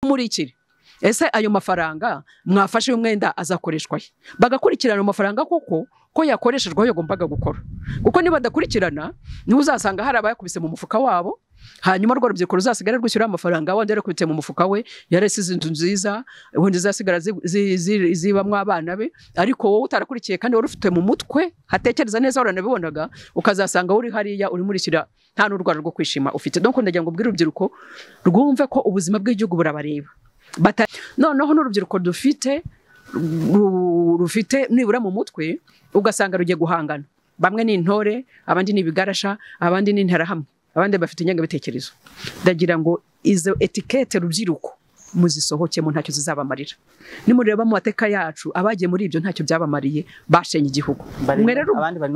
kumurikira ese ayo mafaranga mwafashe y'umwenda azakoreshwa he bagakurikirana amafaranga koko ko yakoreshejwe aho yagombaga gukora kuko niba badakurikirana niho uzasanga hari abayakubise mu mufuka wabo hanyuma rwa rubyiruko ruzasigara rwishyura amafaranga wenda yarakubitse mu mufuka we yarasize inzu nziza wenda izasigara zibamo abana be ariko wowe utarakurikiye kandi wari ufite mu mutwe hatekereza neza waranabibonaga ukazasanga uri hariya urimurikira nta n'urwara rwo kwishima ufite dore ndagira ngo ubwire urubyiruko rwumve ko ubuzima bw'igihugu burabareba noneho n'urubyiruko dufite rufite nibura mu mutwe ugasanga rugiye guhangana bamwe ni intore abandi ni ibigarasha abandi ni interahamwe abandi bafite ingengabitekerezo ndagira ngo izo etikete rubyiruko muzisohokemo ntacyo zizabamarira nimureba mu mateka yacu abagiye muri ibyo ntacyo byabamariye bashenye igihugu abandi bari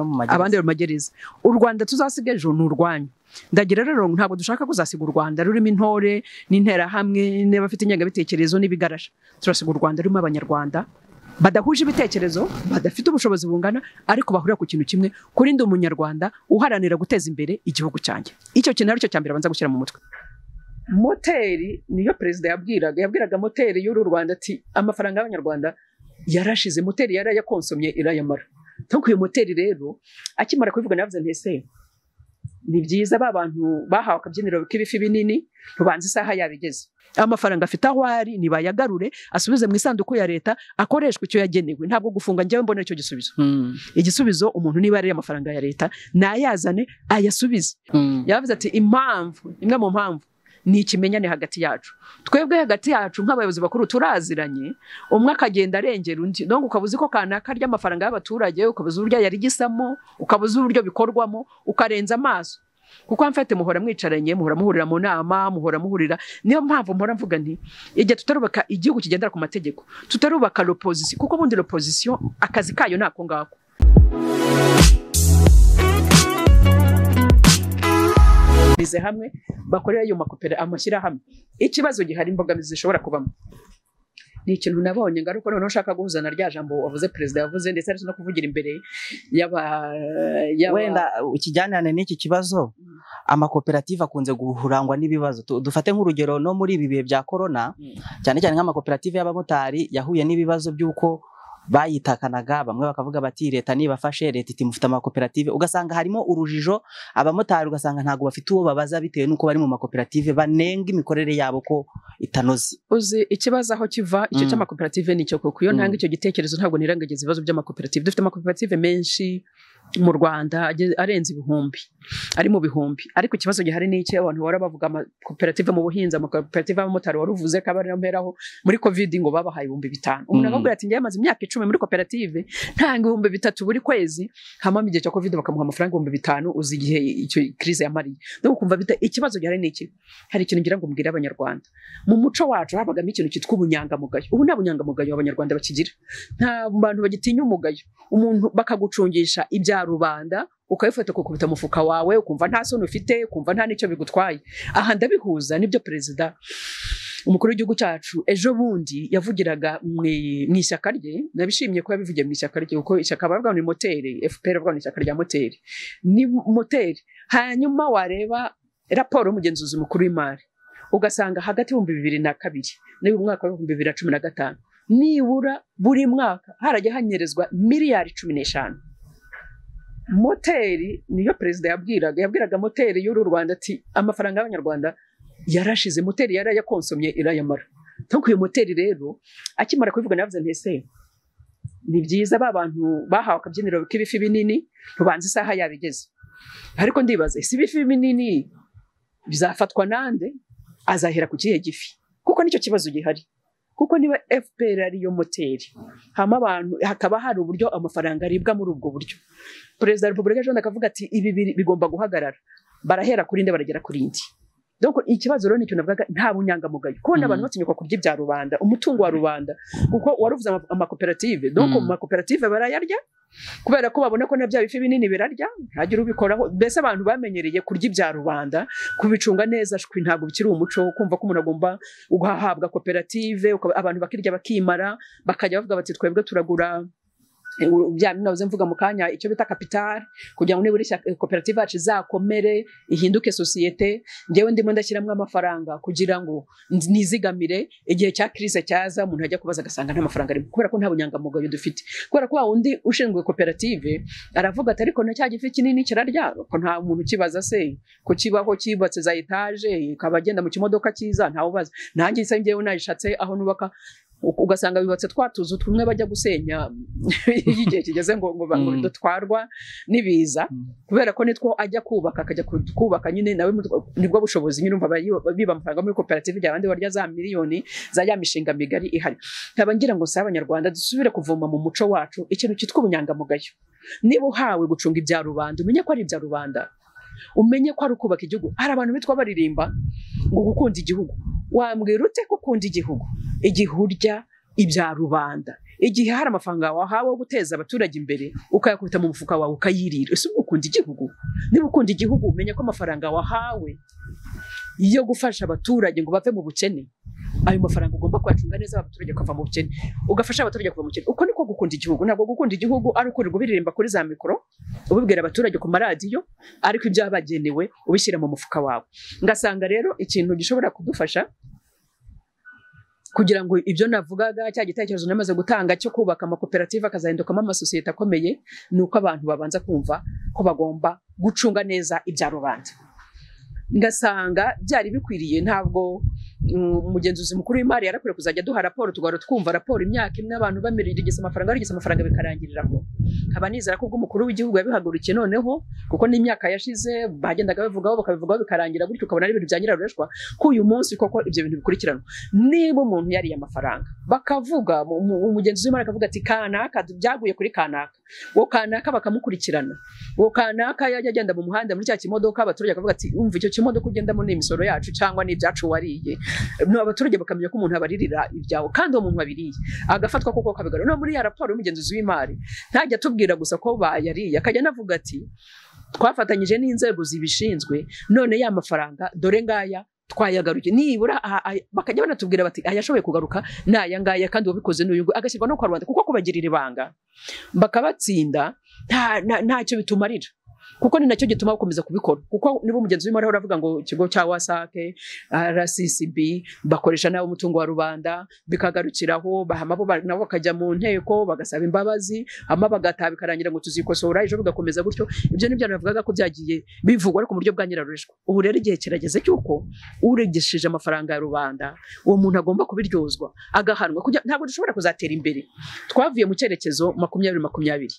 mu magereza u rwanda tuzasiga ejo ni urwanyu ndagira rero ntabwo dushaka kuzasiga u rwanda rurimo intore n'interahamwe n'abafite ingengabitekerezo n'ibigarasha turasiga u rwanda rurimo abanyarwanda badahuje ibitekerezo badafite ubushobozi bungana ariko bahurira ku kintu kimwe kurinda umunyarwanda uharanira guteza imbere igihugu cyanjye icyo kintu aricyo cya mbere abanza gushyira mu mutwe moteri niyo perezida yabwiraga yabwiraga moteri y'uru rwanda ati amafaranga y'abanyarwanda yarashize moteri yari yakonsomye irayamara ntabwo iyo moteri rero akimara kubivuga navuze ntese ni byiza ba bantu bahawe akabyiniro k'ibifi binini ntubanze isaha yabigeze amafaranga afite aho ari nibayagarure asubize mu isanduku ya leta akoreshwa icyo yagenewe ntabwo gufunga njyewe mbona icyo gisubizo igisubizo umuntu niba yariye amafaranga ya leta nayazane ayasubize yavuze ati impamvu imwe mu mpamvu ni ikimenyane hagati yacu twebwe hagati yacu nk'abayobozi bakuru turaziranye umwe akagenda arengera undi ntabwo ukaba uzi ko kanaka arya amafaranga y'abaturage ukaba uzi uburyo yarigisamo ukaba uzi uburyo bikorwamo ukarenza amaso kuko mfate muhora mwicaranye muhora muhurira mu nama muhora muhurira niyo mpamvu mpora mvuga nti igihe tutarubaka igihugu kigendera ku mategeko tutarubaka ropozisiyo kuko ubundi ropozisiyo akazi kayo ni ako ngako bahurize hamwe bakorera ayo makopera amashyirahamwe ikibazo gihari imbogamizi zishobora kubamo ni ikintu nabonye ngaruka noneho ushaka guhuza na rya jambo wavuze perezida yavuze ndetse ari no kuvugira imbere yaba wenda ukijyanirane n'iki kibazo amakoperative akunze guhurangwa n'ibibazo dufate nk'urugero no muri ibi bihe bya korona cyane cyane nk'amakoperative y'abamotari yahuye n'ibibazo by'uko bayitakanaga bamwe bakavuga bati leta nibafashe leta iti mufite amakoperative ugasanga harimo urujijo abamotari ugasanga ntabwo bafite uwo babaza bitewe n'uko bari mu makoperative banenga imikorere yabo ko itanoze uzi ikibazo aho kiva icyo cy'amakoperative ni icyo kuko iyo ntanga icyo gitekerezo ntabwo nirangagiza ibibazo by'amakoperative dufite amakoperative menshi mu rwanda arenze ibihumbi ari mu bihumbi ariko ikibazo gihari ni iki abantu bahora bavuga amakoperative mu buhinzi amakoperative y'abamotari wari uvuze ko abarameraho muri kovide ngo babahaye ibihumbi bitanu umuntu akabwira ati njyewe amaze imyaka icumi muri koperative ntanga ibihumbi bitatu buri kwezi hamamo igihe cya kovide bakamuha amafaranga ibihumbi bitanu uzi igihe icyo kirize yamariye no kumva bita ikibazo gihari ni iki hari ikintu ngira ngo mbwire abanyarwanda mu muco wacu habagamo ikintu cyitwa ubunyangamugayo ubu nta bunyangamugayo abanyarwanda bakigira nta bantu bagitinya umugayo umuntu bakagucungisha ibyaha rubanda ukabifata ukakubita umufuka wawe ukumva nta soni ufite ukumva nta n'icyo bigutwaye aha ndabihuza n'ibyo perezida umukuru w'igihugu cyacu ejo bundi yavugiraga mu ishyaka rye nabishimye ko yabivugiye mu ishyaka rye kuko ishyaka baravuga ni moteri fpr baravuga ni ishyaka rya moteri ni moteri hanyuma wareba raporo y'umugenzuzi mukuru w'imari ugasanga hagati y'ibihumbi bibiri na kabiri n'uyu mwaka w'ibihumbi bibiri na cumi na gatanu nibura buri mwaka harajya hanyerezwa miliyari cumi n'eshanu moteri niyo perezida yabwiraga yabwiraga moteri y'uru rwanda ati amafaranga y'abanyarwanda yarashize moteri yari yakonsomye irayamara ntabwo iyo moteri rero akimara kubivuga navuze ntese ni byiza ba bantu bahawe akabyiniro k'ibifi binini ntubanze isaha yabigeze ariko ndibaza ese ibifi binini bizafatwa nande azahera ku kihe gifi kuko nicyo kibazo gihari kuko niba fpr ariyo moteri hama abantu hakaba hari uburyo amafaranga aribwa muri ubwo buryo perezida wa repubulika ejo akavuga ati ibi bigomba guhagarara barahera kuri inde baragera kuri indi ikibazo rero nicyo navugaga nta bunyangamugayo kubona abantu batinyuka kurya ibya rubanda umutungo wa rubanda kuko waruvuze amakoperative donc mu makoperative barayarya kubera ko babona ko na bya bifi binini birarya ntagire ubikoraho mbese abantu bamenyereye kurya ibya rubanda kubicunga neza ntabwo bikiri umuco kumva ko umuntu agomba guhahabwa koperative abantu bakirya bakimara bakajya bavuga bati twebwe turagura nabuze mvuga mu kanya icyo bita kapitari kugira ngo nibura koperative yacu izakomere ihinduke sosiyete ngewe ndimo ndashyiramo amafaranga kugira ngo nizigamire igihe cya kirise cyaza umuntu ajya kubaza agasanga nta mafaranga arimo kubera ko nta bunyangamugayo dufite kubera ko wa wundi ushinzwe koperative aravuga ati ariko na cya gifi kinini kiraryaro ko nta muntu ukibaza se ko kibaho kibatse za etaje ikaba agenda mu kimodoka cyiza ntawubaza nanjye nsa ngewe nayishatse aho nubaka ugasanga bibatse twa tuzu tumwe bajya gusenya iyo igihe kigeze ngo ngo dutwarwa n'ibiza kubera ko nitwo ajya kubaka akajya kubaka nyine nawe nibwo bushobozi nyine umva biba amafaranga muri koperative igihe abandi barya za miliyoni za ya mishinga migari ihari nkaba ngira ngo si abanyarwanda dusubire kuvoma mu muco wacu ikintu cyitwa ubunyangamugayo niba uhawe gucunga ibya rubanda umenye ko ari ibya rubanda umenye ko ari ukubaka igihugu hari abantu bitwa baririmba ngo gukunda igihugu wambwira ute ko ukunda igihugu igihe urya ibya rubanda igihe hari amafaranga wahawe wo guteza abaturage imbere ukayakubita mu mufuka wawe ukayirira ese ukunda igihugu niba ukunda igihugu umenya ko amafaranga wahawe yo gufasha abaturage ngo bave mu bukene ayo mafaranga ugomba kuyacunga neza abaturage bakava mu bukene ugafasha abaturage kuva mu bukene uko niko gukunda igihugu ntabwo gukunda igihugu ari ukurirwa ubiririmba kuri za mikoro ubibwira abaturage ku maradiyo ariko ibyo bagenewe ubishyira mu mufuka wawe ngasanga rero ikintu gishobora kudufasha kugira ngo ibyo navugaga cya gitekerezo namaze gutanga cyo kubaka amakoperative akazahindukamo amasosiyete akomeye ni uko abantu babanza kumva ko bagomba gucunga neza ibya rubanda ngasanga byari bikwiriye ntabwo umugenzuzi mukuru w'imari yarakwiye kuzajya duha raporo tugahora twumva raporo imyaka imwe abantu bamirigisa amafaranga barigisa amafaranga bikarangiriraho nkaba nizera ko ubwo umukuru w'igihugu yabihagurukiye noneho kuko n'imyaka yashize bagendaga babivugaho bakabivugaho bikarangira gutyo ukabona ari ibintu bya nyirarureshwa ko uyu munsi koko ibyo bintu bikurikiranwa niba umuntu yariye amafaranga bakavuga umugenzuzi w'imari akavuga ati kanaka byaguye kuri kanaka uwo kanaka bakamukurikirana uwo kanaka yajya agenda mu muhanda muri cya kimodoka abaturage bakavuga ati umva icyo kimodoka ugendamo ni imisoro yacu cyangwa ni ibyacu wariye abaturage bakamenya ko umuntu abaririra ibyawe kandi uwo muntu wabiriye agafatwa kuko kabigana no muri ya raporo y'umugenzuzi w'imari ntajya atubwira gusa ko bayariye akajya anavuga ati twafatanyije n'inzego zibishinzwe none ya mafaranga dore ngaya twayagaruye nibura bakajya banatubwira bati ayashoboye kugaruka ni aya ngaya kandi uwabikoze n'uyu nguyu agashyirwa no kwa rubanda kuko kubagirira ibanga bakabatsinda ntacyo bitumarira kuko ni nacyo gituma bakomeza kubikora kuko niba umugenzi w'imari uravuga ngo ikigo cya wasake rccb bakoresha nawe umutungo wa rubanda bikagarukiraho nabo bakajya mu nteko bagasaba imbabazi hama bagataha bikarangira ngo tuzikosora ejo bigakomeza gutyo ibyo nibyo navugaga ko byagiye bivugwa ariko mu buryo bwa nyirarureshwa ubu rero igihe kirageze cy'uko uregeshije amafaranga ya rubanda uwo muntu agomba kubiryozwa agahanwa ntabwo dushobora kuzatera imbere twavuye mu cyerekezo makumyabiri makumyabiri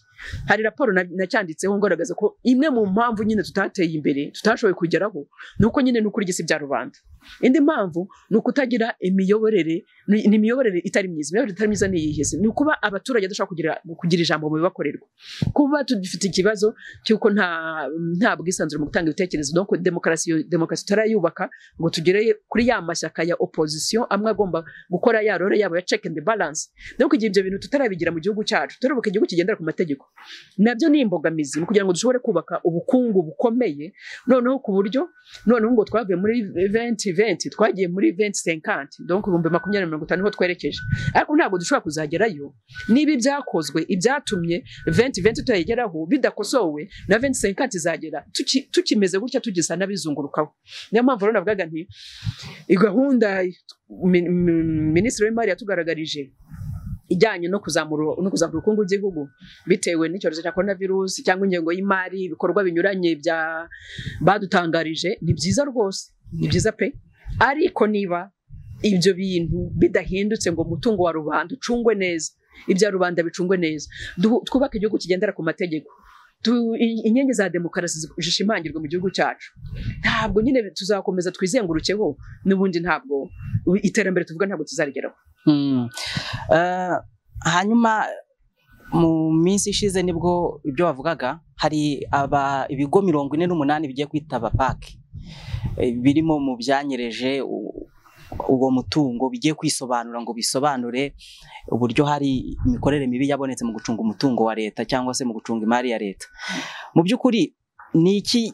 hari raporo nacyanditseho ngaragaza ko imwe mu mpamvu nyine tutateye imbere tutashoboye kugeraho ni uko nyine ni ukurigisa ibya rubanda indi mpamvu ni ukutagira imiyoborere ni imiyoborere itari myiza imiyoborere itari myiza ni iyiheze ni ukuba abaturage badashobora kugira, kugira ijambo mu bibakorerwa kuba dufite ikibazo cy'uko nta, nta bwisanzure mu gutanga ibitekerezo donc demokarasi demokarasi tutarayubaka ngo tugere kuri ya mashyaka ya opposition amwe agomba gukora ya role yabo ya check and balance donc igihe ibyo bintu tutarabigira mu gihugu cyacu turubuka igihugu kigendera ku mategeko nabyo ni imbogamizi kugira ngo dushobore kubaka ubukungu bukomeye noneho ku buryo noneho ngo twavuye muri 2020 twagiye muri 2050 donc ibihumbi makumyabiri mirongo itanu niho twerekeje ariko ntabwo dushobora kuzagerayo niba ibyakozwe ibyatumye 2020 tutayigeraho bidakosowe na 2050 izagera tukimeze gutya tugisa n'abizungurukaho niyo mpamvu rero navugaga nti gahunda minisitiri w'imari yatugaragarije ijyanye no kuzamura no kuzamura ubukungu bw'igihugu bitewe n'icyorezo cya korona virusi cyangwa ingengo y'imari ibikorwa binyuranye bya badutangarije ni byiza rwose ni byiza pe ariko niba ibyo bintu bidahindutse ngo umutungo wa rubanda ucungwe neza ibya rubanda bicungwe neza twubake igihugu kigendera ku mategeko inkingi za demokarasi zishimangirwa mu gihugu cyacu ntabwo nyine tuzakomeza twizengurukeho n'ubundi ntabwo iterambere tuvuga ntabwo tuzarigeraho hanyuma mu minsi ishize nibwo ibyo wavugaga hari ibigo mirongo ine n'umunani bigiye kwitaba paki birimo mu byanyereje uwo mutungo bigiye kwisobanura ngo bisobanure uburyo hari imikorere mibi yabonetse mu gucunga umutungo wa leta cyangwa se mu gucunga imari ya leta mu by'ukuri ni iki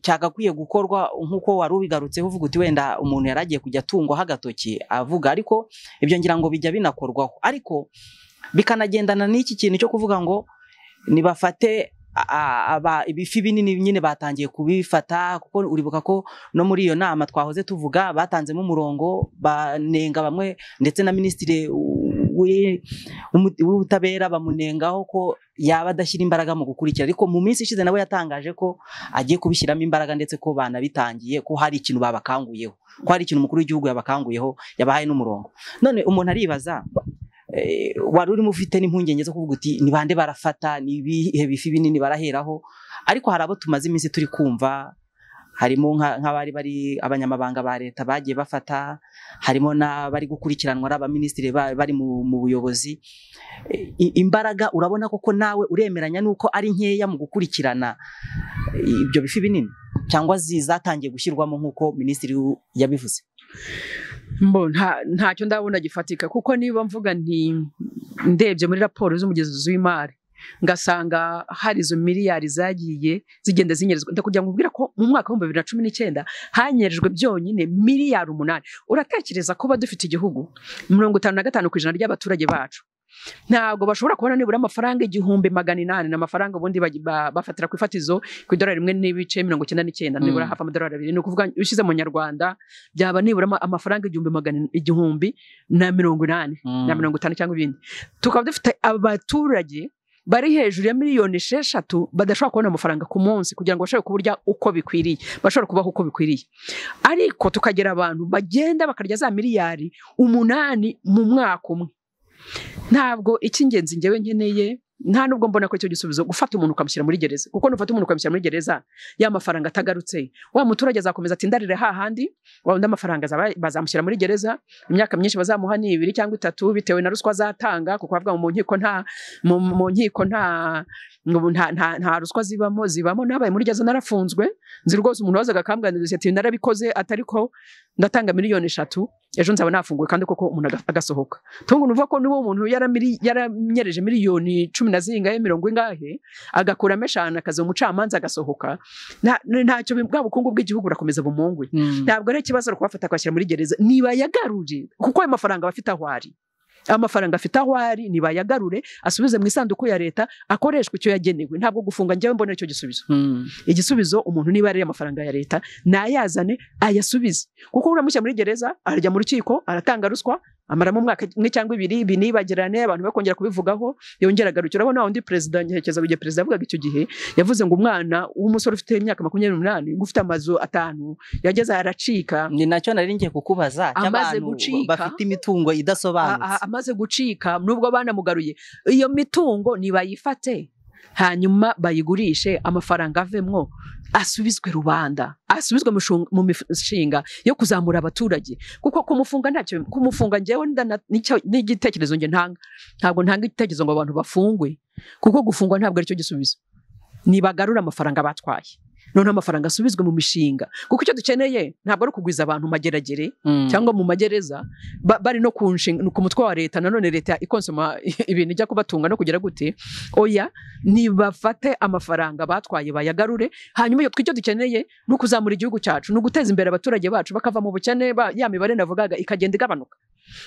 cyagakwiye gukorwa nk'uko wari ubigarutseho uvuga uti wenda umuntu yari agiye kujya atungwaho agatoki avuga ariko ibyo ngira ngo bijya binakorwaho ariko bikanagendana n'iki kintu cyo kuvuga ngo nibafate a- aba ibifi binini nyine batangiye kubifata kuko uribuka ko no muri iyo nama twahoze tuvuga batanzemo umurongo banenga bamwe ndetse na minisitiri w'i- w'umu- w'ubutabera bamunengaho ko yaba adashyira imbaraga mu gukurikira ariko mu minsi ishize nawe yatangaje ko agiye kubishyiramo imbaraga ndetse ko banabitangiye ko hari ikintu babakanguyeho ko hari ikintu umukuru w'igihugu yabakanguyeho yabahaye n'umurongo none umuntu aribaza eh, wari urimo ufite n'impungenge zo kuvuga uti ni bande barafata ni ibihe bifi binini baraheraho ariko hari abo tumaze iminsi turi kumva harimo nka- nk'abari bari abanyamabanga ba leta bagiye bafata harimo n'abari gukurikiranwa ari abaminisitiri ba- bari mu mu buyobozi Eh, i- imbaraga urabona koko nawe uremeranya n'uko ari nkeya mu gukurikirana eh, ibyo bifi binini cyangwa zi- zatangiye gushyirwamo nk'uko minisitiri w'u- yabivuze mbo nta- ntacyo ndabona gifatika kuko niba mvuga nti ndebye muri raporo z'umugenzuzi w'imari ngasanga hari izo miliyari zagiye zigenda zinyerezwa ndakugira ngo ubwira ko mu mwaka w'ibihumbi bibiri na cumi n'icyenda hanyerejwe byonyine miliyari umunani uratekereza kuba dufite igihugu mirongo itanu na gatanu ku ijana ry'abaturage bacu ntabwo bashobora kubona nibura amafaranga igihumbi magana inani ni amafaranga ubundi bagi- ba- bafatira ku ifatizo ku idorari rimwe n'ibice mirongo icyenda n'icyenda nibura Mm. hafi amadorari abiri ni ukuvuga ushyize mu nyarwanda byaba nibura ama- amafaranga igihumbi magana igihumbi na mirongo inani na mirongo itanu cyangwa ibindi tukaba dufite abaturage bari hejuru ya miliyoni esheshatu badashobora kubona amafaranga ku munsi kugira ngo bashobore kuburya uko bikwiriye bashobora kubaho uko bikwiriye ariko tukagira abantu bagenda bakarya za miliyari umunani mu mwaka umwe ntabwo icy'ingenzi ngewe nkeneye nta nubwo mbona ko icyo gisubizo gufata umuntu ukamushyira muri gereza kuko nufata umuntu ukamushyira muri gereza ya mafaranga atagarutse wa muturage azakomeza atindarire hahandi wa undi amafaranga azaba- bazamushyira muri gereza imyaka myinshi bazamuha ni ibiri cyangwa itatu bitewe na ruswa azatanga kuko bavuga ngo mu nkiko nta mu, mu nkiko nta mu- nta, nta, nta ruswa zibamo zibamo nabaye muri gereza narafunzwe nzi rwose umuntu wazaga akamwandiriza ati narabikoze atariko ndatanga miliyoni eshatu ejo nzaba nafunguwe kandi koko umuntu aga- agasohoka tungu nuvuga ko niba umuntu yaramiri- yaranyereje miliyoni cumi na zingahe mirongo ingahe agakuramo eshanu akaza umucamanza agasohoka nta- ntacyo bi- bwa bukungu bw'igihugu burakomeza bumungwe ntabwo ari ikibazo ari kubafata akabashyira muri gereza nibayagarure kuko ayo mafaranga aba afite aho ari amafaranga afite aho ari nibayagarure asubize mu isanduku ya leta akoreshwa icyo yagenewe ntabwo gufunga njyewe mbona icyo gisubizo igisubizo umuntu niba ari amafaranga ya leta nayazane ayasubize kuko uramushyira muri gereza arajya mu rukiko aratanga ruswa amaramo umwaka umwe cyangwa ibiri ibi nibagirane abantu bakongera kubivugaho yongera agarukira urabona wa wundi perezida nkerekeza igihe perezida yavugaga icyo gihe yavuze ngo umwana w'umusore ufite imyaka makumyabiri n'umunani ufite amazu atanu yageze aracika ni nacyo nari ngiye kukubaza Amaze cy'abantu gucika. bafite imitungo a- a- idasobanutse amaze gucika nubwo banamugaruye iyo mitungo nibayifate hanyuma bayigurishe amafaranga avemwo asubizwe rubanda asubizwe mu shung- mu mishinga yo kuzamura abaturage kuko kumufunga ntacyo kumufunga njyewe ndana- nicyo- n'igitekerezo nge ntanga ntabwo ntanga igitekerezo ngo abantu bafungwe kuko gufungwa ntabwo aricyo gisubizo nibagarura amafaranga batwaye none amafaranga asubizwe mu mishinga kuko icyo dukeneye ntabwo ari ukugwiza abantu mageragere cyangwa mu magereza ba- bari no ku nshinga ku mutwe wa leta nanone leta ikonsoma ibintu ijya kubatunga no kugira gute oya nibafate amafaranga batwaye bayagarure hanyuma iyo twicyo dukeneye ni ukuzamura igihugu cyacu ni uguteza imbere abaturage bacu bakava mu bukene ba- ya mibare navugaga ikagenda igabanuka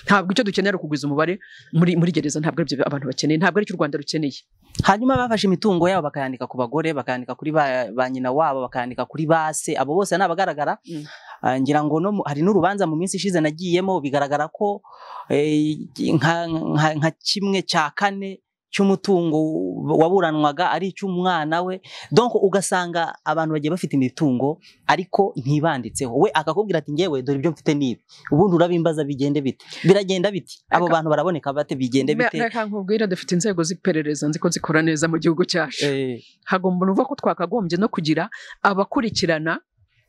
ntabwo icyo dukeneye ari ukugwiza umubare muri, muri gereza ntabwo aribyo abantu bakeneye ntabwo aricyo u rwanda rukeneye hanyuma bafashe imitungo yabo bakayandika ku bagore bakayandika kuri ba, ba nyina wabo bakayandika kuri base abo bose ni abagaragara Mm. Ah, ngira ngo no mu- hari n'urubanza mu minsi ishize nagiyemo bigaragara ko eh, nka, nka, nka kimwe cya kane cy'umutungo waburanwaga ari icy'umwana we donc ugasanga abantu bagiye bafite imitungo ariko ntibanditseho we akakubwira ati ngewe dore ibyo mfite nibi ubundi urabimbaza bigende bite biragenda biti abo Eka. bantu baraboneka bate bigende bite reka nkubwira dufite inzego z'iperereza nzi ko zikora neza mu gihugu cyacu Eh, hagomba nuvuga ko twakagombye no kugira abakurikirana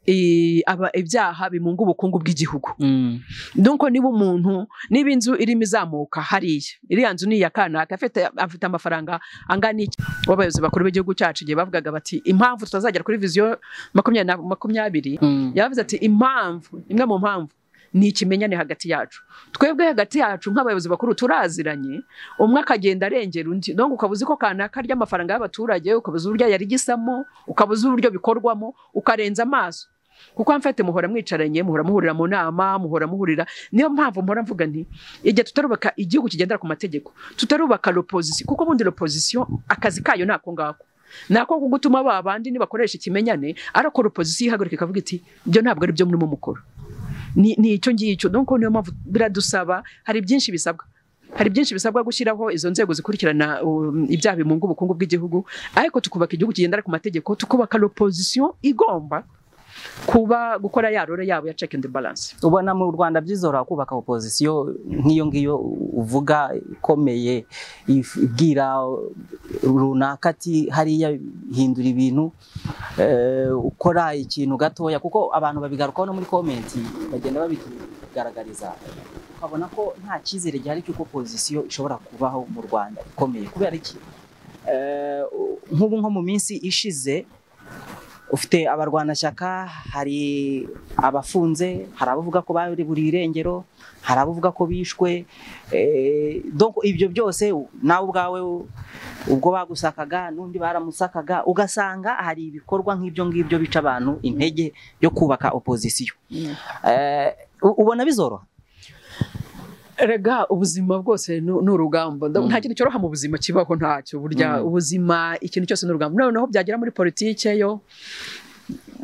eh, aba- ibyaha bimunga ubukungu bw'igihugu mm. nuko niba umuntu niba inzu irimo izamuka hariya iriya nzu ni iya kanaka afite afite amafaranga angana iki w'abayobozi bakuru b'igihugu cyacu igihe bavugaga bati impamvu tutazagera kuri viziyo makumyabiri na makumyabiri Mm. yavuze ati impamvu imwe mu mpamvu ni ikimenyane hagati yacu twebwe hagati yacu nk'abayobozi bakuru turaziranye umwe akagenda arengera undi donc ukaba uzi ko kanaka arya amafaranga y'abaturage ukabuza uburyo yarigisamo ukabuza uburyo bikorwamo ukarenza amaso kuko mfate muhora mwicaranye muhora muhurira mu nama muhora muhurira niyo mpamvu mpora mvuga nti igihe tutarubaka igihugu kigendera ku mategeko tutarubaka l'opposition kuko bundi l'opposition akazi kayo nako ngako nako ko gutuma ba bandi nibakoresha ikimenyane ariko l'opposition ihagarika ikavuga iti ibyo ntabwo ari byo murimo mukora ni ni icyo ngicyo donc niyo mpamvu biradusaba hari byinshi bisabwa hari byinshi bisabwa gushyiraho izo nzego zikurikirana um, ibyaha bimunga ubukungu bw'igihugu ariko tukubaka igihugu kigendera ku mategeko tukubaka l'opposition igomba kuba gukora ya role yabo ya check and balance ubona mu rwanda byizora kubaka opozisiyo nk'iyo ngiyo uvuga ikomeye ibwira runaka ati hariya hindura ibintu eh, ukora ikintu gatoya kuko abantu babigarukaho no muri komenti bagenda babitugaragariza ukabona ko nta cyizere gihari cy'uko opozisiyo ishobora kubaho mu rwanda ikomeye kubera iki Eh, nk'ubu nko mu minsi ishize ufite abarwanashyaka hari abafunze hari abavuga ko buriye irengero hari abavuga ko bishwe eh, donc ibyo byose u- nawe ubwawe u- ubwo bagusakaga n'undi baramusakaga ugasanga hari ibikorwa nk'ibyo ngibyo bica abantu intege byo kubaka opozisiyo Eh, u- ubona bizoroha Erega ubuzima bwose ni ni urugamba Nda- Mm. nta kintu cyoroha mu buzima kibaho ntacyo burya Mm. ubuzima ikintu cyose ni urugamba noneho byagera muri politike yo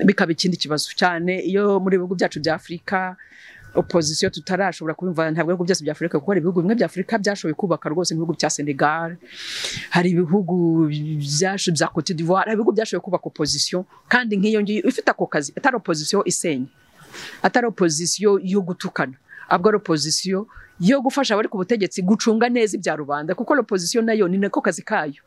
bikaba ikindi kibazo cyane iyo muri bihugu byacu bya Afurika opozisiyo tutarashobora kubimva ntabwo ibihugu byose bya Afurika kuko hari ibihugu bimwe bya Afurika byashoboye kubaka rwose ibihugu bya Senegal hari ibihugu byacu bya Cote d'Ivoire hari ibihugu byashoboye kubaka opozisiyo kandi nk'iyo ngiyo ifite ako kazi atari opozisiyo isenya atari opozisiyo yo gutukana ahubwo ari opozisiyo yo gufasha abari ku butegetsi gucunga neza ibya rubanda kuko opozisiyo nayo ni nako kazi kayo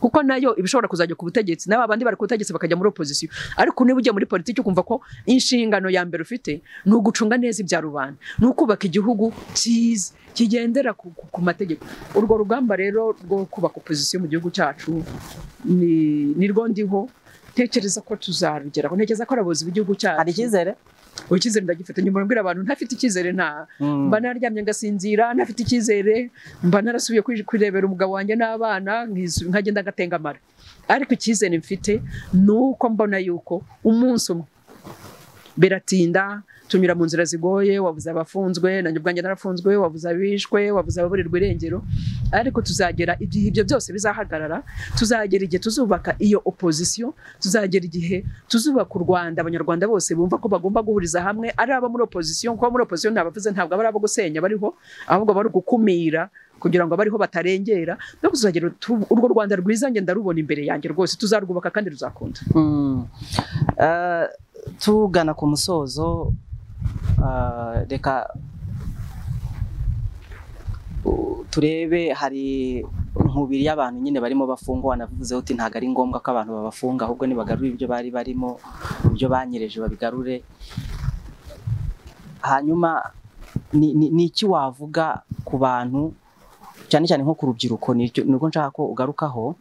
kuko nayo iba ishobora kuzajya ku butegetsi n'aba bandi bari ku butegetsi bakajya muri opozisiyo ariko niba ugiye muri politiki ukumva ko inshingano ya mbere ufite ni ugucunga neza ibya rubanda ni ukubaka igihugu cyiza kigendera ku, ku, ku mategeko urwo rugamba rero rwo kubaka opozisiyo mu gihugu cyacu ni, ni rwo ndiho ntekereza ko tuzarugeraho ntekereza ko ari abayobozi b'igihugu hari cyacu icyizere ubu icyizere ndagifite nyuma mbwira abantu ntafite icyizere nta Mm. mba naryamye ngasinzira ntafite icyizere mba narasubiye kwi- kwirebera umugabo wanjye n'abana nkisu- nkagenda ngatengamara ariko icyizere mfite ni uko mbona yuko umunsi umwe biratinda tunyura mu nzira zigoye wabuze abafunzwe nanjye ubwanjye narafunzwe wabuze abishwe wabuze ababurirwa irengero ariko tuzagera igihe ibyo byose bizahagarara tuzagera igihe tuzubaka iyo opozisiyo tuzagera igihe tuzubaka u Rwanda abanyarwanda bose bumva ko bagomba guhuriza hamwe ari abo muri opozisiyo kuko abo muri opozisiyo ntabavuze ntabwo aba ari abo gusenya bariho ahubwo bari gukumira kugira ngo abariho batarengera no kuzagera tu- urwo Rwanda rwiza njye ndarubona imbere yanjye rwose tuzarwubaka kandi ruzakunda Mm. Eh, tugana ku musozo eh, reka u- turebe hari nkubiri y'abantu nyine barimo bafungwa wanavuze uti ntabwo ari ngombwa ko abantu babafunga ahubwo nibagarure ibyo bari barimo ibyo banyereje babigarure hanyuma ni ni- ni iki wavuga ku bantu cyane cyane nko ku rubyiruko nicyo- nirwo nshaka ko ugarukaho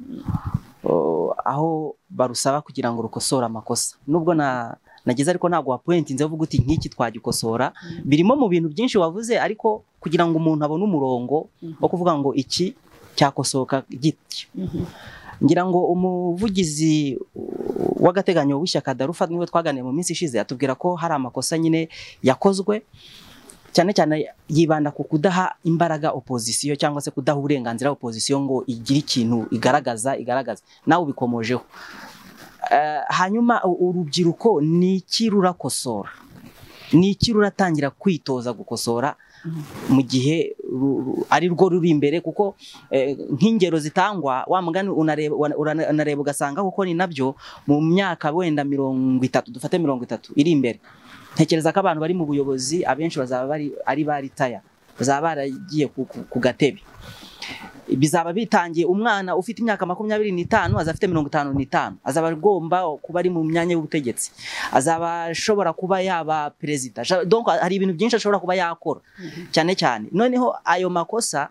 o, aho barusaba kugira ngo rukosore amakosa nubwo na nagize ariko ntabwo wapointi nze uvuga uti nk'iki twagikosora Mm. birimo mu bintu byinshi wavuze ariko kugira ngo umuntu abone umurongo wo kuvuga ngo iki cyakosoka gitya ngira ngo umuvugizi uh, w'agateganyo w'ishyaka darufa niwe twaganiye mu minsi ishize atubwira ko hari amakosa nyine yakozwe cyane cyane yibanda ku kudaha imbaraga opozisiyo cyangwa se kudaha uburenganzira opozisiyo ngo igire ikintu igaragaza igaragaza nawe ubikomojeho Eh, hanyuma u- urubyiruko ni iki rurakosora ni iki ruratangira kwitoza gukosora Mhm. mu gihe ru- ru- ari rwo ruri imbere kuko eh, nk'ingero zitangwa wa mugani unareba wana- urana- unareba ugasanga kuko ni nabyo mu myaka wenda mirongo itatu dufate mirongo itatu iri imbere ntekereza ko abantu bari mu buyobozi abenshi bazaba bari ari ba ritaya bazaba baragiye ku, ku, ku gatebe bizaba bitangiye umwana ufite imyaka makumyabiri n'itanu azaba afite mirongo itanu n'itanu azaba agomba kuba ari mu myanya y'ubutegetsi azaba ashobora kuba yaba perezida Asha- donc hari ibintu byinshi ashobora kuba yakora cyane cyane noneho ayo makosa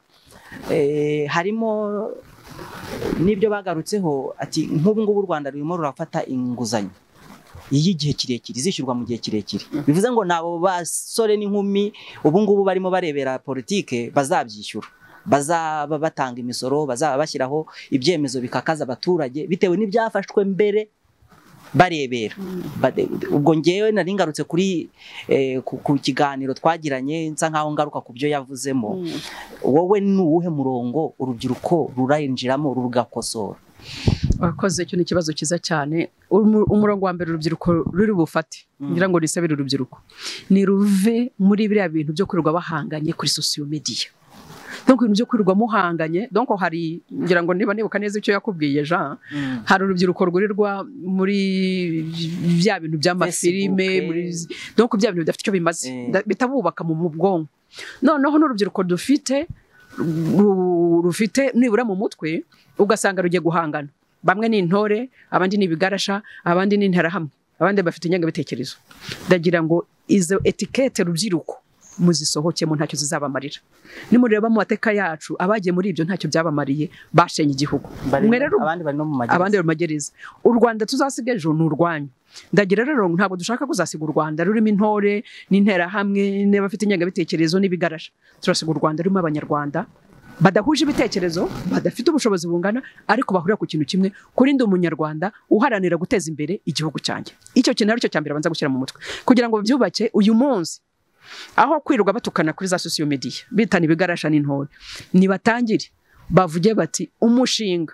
eh, harimo n'ibyo bagarutseho ati nk'ubu ngubu u Rwanda rurimo rurafata inguzanyo y'igihe kirekire izishyurwa mu gihe kirekire bivuze ngo nabo basore n'inkumi ubu ngubu barimo barebera politike bazabyishyura bazaba batanga imisoro bazaba bashyiraho ibyemezo bikakaza abaturage bitewe n'ibyafashwe mbere barebera Bade- ubwo ngewe nari ngarutse kuri eh, ku ku kiganiro twagiranye nsa nkaho ngaruka ku byo yavuzemo wowe ni uwuhe murongo urubyiruko rurayinjiramo rugakosora wakoze icyo ni ikibazo cyiza cyane Umu- umurongo wa mbere urubyiruko ruri bufate Mm. ngira ngo nisabire urubyiruko ni ruve muri biriya bintu byo kwirirwa bahanganye kuri sosiyo mediya donc ibintu byo kwirirwa muhanganye donc hari ngira ngo niba nibuka neza icyo yakubwiye Jean hari urubyiruko rwirirwa muri bya bintu by'amafilime Facebook, muri donc bya bintu bidafite icyo bimaze Eh. Da- bitabubaka mu mu bwonko noneho n'urubyiruko dufite ru- rufite nibura mu mutwe ugasanga rugiye guhangana bamwe ni intore abandi ni ibigarasha abandi ni interahamwe abandi bafite ingengabitekerezo ndagira ngo izo etikete rubyiruko muzisohokemo ntacyo zizabamarira nimureba mu mateka yacu abagiye muri ibyo ntacyo byabamariye bashenye igihugu mwe rero abandi bari no mu magereza abandi bari mu magereza u rwanda tuzasiga ejo ni urwanyu ndagira rero ntabwo dushaka kuzasiga u rwanda rurimo intore n'interahamwe n'abafite ingengabitekerezo n'ibigarasha turasiga u rwanda rurimo abanyarwanda badahuje ibitekerezo badafite ubushobozi bungana ariko bahurira ku kintu kimwe kuri ndi umunyarwanda uharanira guteza imbere igihugu cyanjye icyo kintu aricyo cya mbere banza gushyira mu mutwe kugira ngo babyubake uyu munsi aho kwirirwa batukana kuri za sosiyo mediya bitana ibigarasha n'intore nibatangire bavuge bati umushinga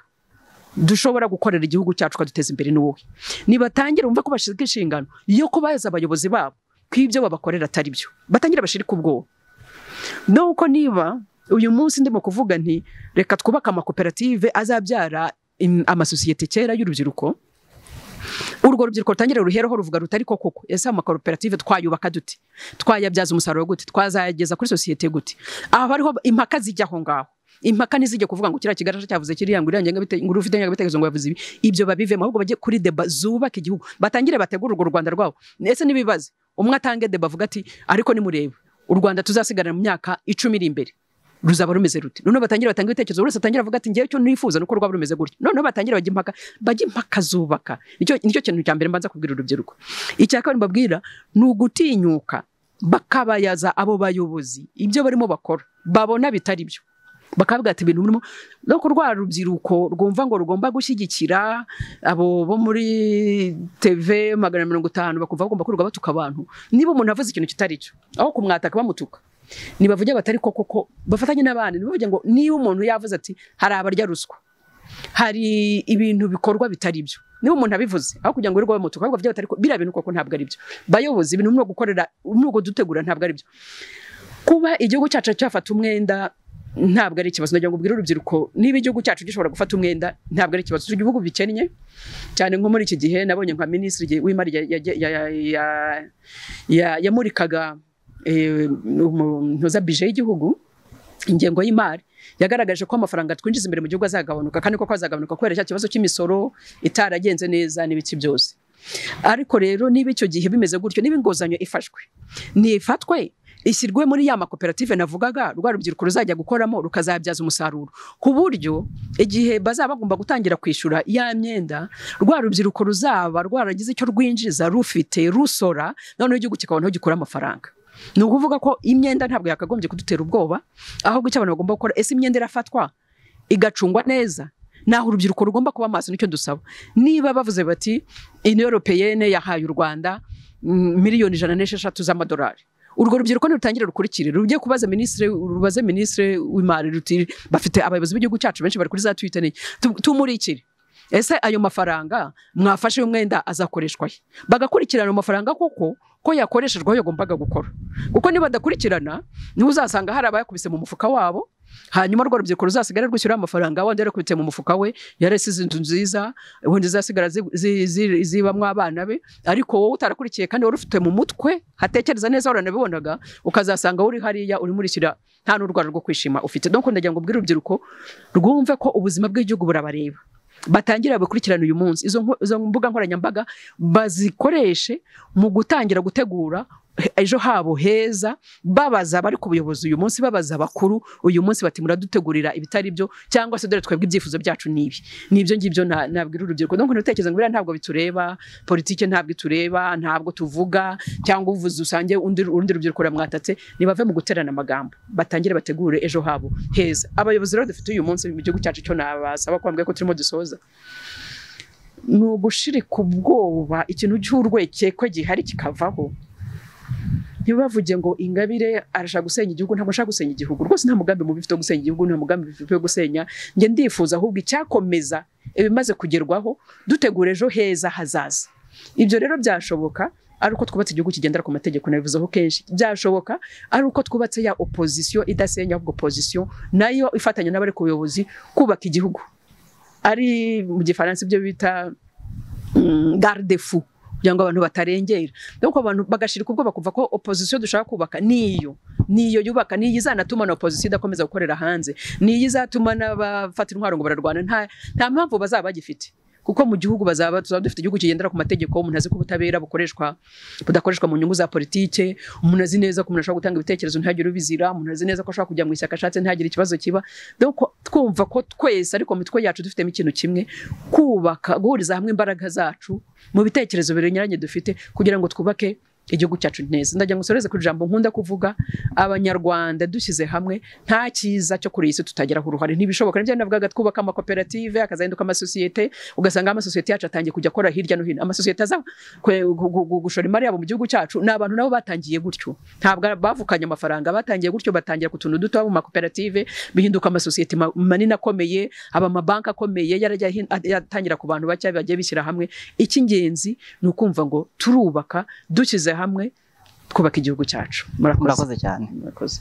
dushobora gukorera igihugu cyacu ukaduteza imbere ni wowe nibatangira umve ko bashyize inshingano yo kubaza abayobozi babo ko ibyo babakorera atari byo batangira bashirike ubwoba nuko niba uyu munsi ndimo kuvuga nti reka twubake amakoperative azabyara im- amasosiyete kera y'urubyiruko urwo rubyiruko rutangire ruhereho ruvuga rutari ko koko ese amakoperative twayubaka dute twayabyaza umusaruro gute twazayageza kuri sosiyete gute aha hariho impaka zijya aho ngaho impaka ntizijya kuvuga ngo kiriya kigarasha cyavuze kiriya ngo uriya ngengabite- ngo uriya ufite ingengabitekerezo ngo yavuze ibi ibyo babivemo ahubwo bajye kuri deba zubaka igihugu batangire bategure urwo rwanda rwabo ese n'ibibazo umwe atange deba avuga ati ariko nimurebe u rwanda tuzasigarana mu myaka icumi iri imbere ruzaba rumeze rute noneho batangire batange ibitekerezo buri wese atangira avuga ati ngewe icyo nifuza nuko rwaba rumeze gutya noneho batangire bajye impaka bajye impaka zubaka nicyo nicyo kintu cya mbere mbanza kubwira urubyiruko icya kabiri mbabwira ni ugutinyuka bakabayaza abo bayobozi ibyo barimo bakora babona bitari byo bakavuga ati ibintu birimo no ku rwa rubyiruko rwumva ngo rugomba gushyigikira abo bo muri tv magana mirongo itanu bakumva bagomba kwirirwa batuka abantu niba umuntu avuze ikintu kitari cyo aho kumwataka bamutuka nibavuge batari ko koko bafatanye n'abandi nibavuge ngo niba umuntu yavuze ati hari abarya ruswa hari ibintu bikorwa bitari byo niba umuntu abivuze aho kugira ngo wirirwe bamutuka ahubwo bavuge batari ko biriya bintu koko ntabwo ari byo bayobozi ibintu muri gukorera muri dutegura ntabwo ari byo kuba igihugu cyacu cyafata umwenda ntabwo ari ikibazo ndagira ngo ubwire urubyiruko niba igihugu cyacu gishobora gufata umwenda ntabwo ari ikibazo turi igihugu bikennye cyane nko muri iki gihe nabonye nka minisitiri w'imari ya- ya- ya- ya- ya- ya- yamurikaga eh, umunoza bije y'igihugu ingengo y'imari yagaragaje ko amafaranga twinjiza imbere mu gihugu azagabanuka kandi koko azagabanuka kubera cya kibazo cy'imisoro itaragenze neza n'ibiki byose ariko rero niba icyo gihe bimeze gutyo niba inguzanyo ifashwe ntifatwe ishyirwe muri ya makoperative navugaga rwa rubyiruko ruzajya gukoramo rukazabyaza umusaruro ku buryo igihe bazaba bagomba gutangira kwishyura ya myenda rwa rubyiruko ruzaba rwaragize icyo rwinjiza rufite rusora noneho igihugu kikabonaho gikura amafaranga ni ukuvuga ko imyenda ntabwo yakagombye kudutera ubwoba ahubwo icyo abantu bagomba gukora ese imyenda irafatwa igacungwa neza naho urubyiruko rugomba kuba amaso nicyo dusaba niba bavuze bati iniyo europeyene yahaye u rwanda mm, miliyoni ijana n'esheshatu z'amadolari urwo rubyiruko ntirutangire rukurikire rujye kubaza minisitiri rubaze minisitiri w'imari ruti bafite abayobozi b'igihugu cyacu benshi bari kuri za twita n'iki Tu- tumurikire ese ayo mafaranga mwafashe umwenda azakoreshwa he bagakurikirana ayo mafaranga koko ko yakoreshejwe aho yagombaga gukora kuko niba badakurikirana niho uzasanga hari abayakubise mu mufuka wabo hanyuma rwa rubyiruko ruzasigara rwishyura amafaranga wenda yarakubitse mu mufuka we yarasize inzu nziza ubundi zizasigara zi- zi- zi- zibamwo abana be ariko wowe utarakurikiye kandi wari ufite mu mutwe hatekereza neza waranabibonaga ukazasanga uri hariya urimo urishyira nta n'urwara rwo kwishima ufite donc ndagira ngo ubwire urubyiruko rwumve ko ubuzima bw'igihugu burabareba batangira bakurikirana uyu munsi izo, nko- izo mbuga nkoranyambaga bazikoreshe mu gutangira gutegura he- ejo habo heza babaza abari ku buyobozi uyu munsi babaza abakuru uyu munsi bati muradutegurira ibitari byo cyangwa se dore twebwe ibyifuzo byacu nibi nibyo ngibyo na- nabwira urubyiruko donc ntutekereza ngo biriya ntabwo bitureba politike ntabwo itureba ntabwo tuvuga cyangwa uvuze usange undi urundi rubyiruko ramwatatse nibave mu guterana amagambo batangire bategure ejo habo heza abayobozi rero dufite uyu munsi mu gihugu cyacu cyo nabasaba ko bambwiye ko turimo dusoza ni ugushirika ubwoba ikintu cy'urwekekwe gihari kikavaho ntibavuge ngo ingabire arashaka gusenya igihugu ntabwo ashaka gusenya igihugu rwose nta mugambi mubi ufite wo gusenya igihugu nta mugambi ufite wo gusenya njye ndifuza ahubwo icyakomeza ibimaze kugerwaho dutegura ejo heza hazaza ibyo rero byashoboka ari uko twubatse igihugu kigendera ku mategeko nabivuzeho kenshi byashoboka ari uko twubatse ya opozisiyo idasenya ahubwo opozisiyo nayo ifatanya n'abari ku buyobozi kubaka igihugu ari mu gifaransa ibyo bita garidefu kugira ngo abantu batarengera nuko abantu bagashirika ubwoba kuva ko opozisiyo dushaka kubaka niyo niyo yubaka niyo izanatuma na opozisiyo idakomeza gukorera hanze niyo izatuma n'abafata intwaro ngo bararwana nta nta mpamvu bazaba bagifite kuko mu gihugu bazaba tuzaba dufite igihugu kigendera ku mategeko umuntu azi ko ubutabera bukoreshwa budakoreshwa mu nyungu za politike umuntu azi neza ko umuntu ashobora gutanga ibitekerezo ntihagire ubizira umuntu azi neza ko ashobora kujya mu ishyaka ashatse ntihagire ikibazo kiba donc twumva ko twese ariko mu mitwe yacu dufitemo ikintu kimwe kubaka guhuriza hamwe imbaraga zacu mu bitekerezo binyuranye dufite kugira ngo twubake igihugu cyacu neza ndagira ngo nsoreze ku ijambo nkunda kuvuga abanyarwanda dushyize hamwe nta cyiza cyo kuri iyi si tutageraho uruhare ntibishoboka nibyo navugaga twubaka amakoperative akazahinduka amasosiyete ugasanga amasosiyete yacu atangiye kujya akora hirya no hino amasosiyete aza gushora imari yabo mu gihugu cyacu ni abantu nabo batangiye gutyo ntabwo bavukanye amafaranga batangiye gutyo batangira ku tuntu duto mu makoperative bihinduka amasosiyete manini akomeye aba amabanki akomeye yarajya yatangira ku bantu bake bagiye bishyira hamwe icy'ingenzi ni ukumva ngo turubaka dushyize hamwe twubaka igihugu cyacu murakoze cyane murakoze